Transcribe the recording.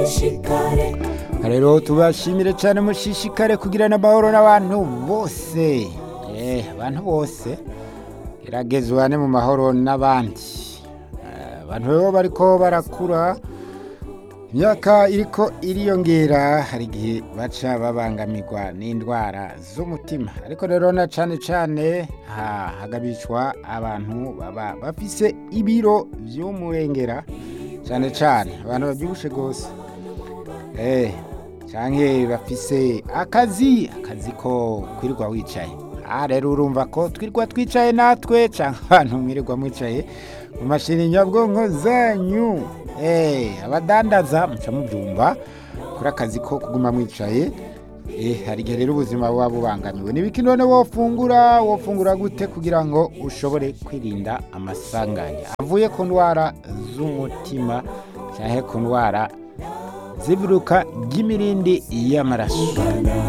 rero tubashimire cyane mushishikare kugirana amahoro n'abantu bose eh abantu bose gerageza ubane mu mahoro n'abandi Eh, abantu rero bariko barakura imyaka iriko iriyongera hari igihe baca babangamirwa n'indwara z'umutima ariko rero na cane cane ha hagabishwa abantu baba bafise ibiro vy'umurengera cane cane abantu bavyibushe gose eh canke bafise akazi akazi ko kwirirwa wicaye aha rero urumva ko twirirwa twicaye natwe canke abantu mwirirwa mwicaye mu mashini nyabwonko zanyu eh abadandaza muca mubyumva kuri akazi ko kuguma mwicaye eh hari igihe rero ubuzima buba bubangamiwe n'ibiki none wofungura wofungura gute kugira ngo ushobore kwirinda amasanganya avuye ku ndwara z'umutima canke ku ndwara zivuruka ry'imirindi y'amaraso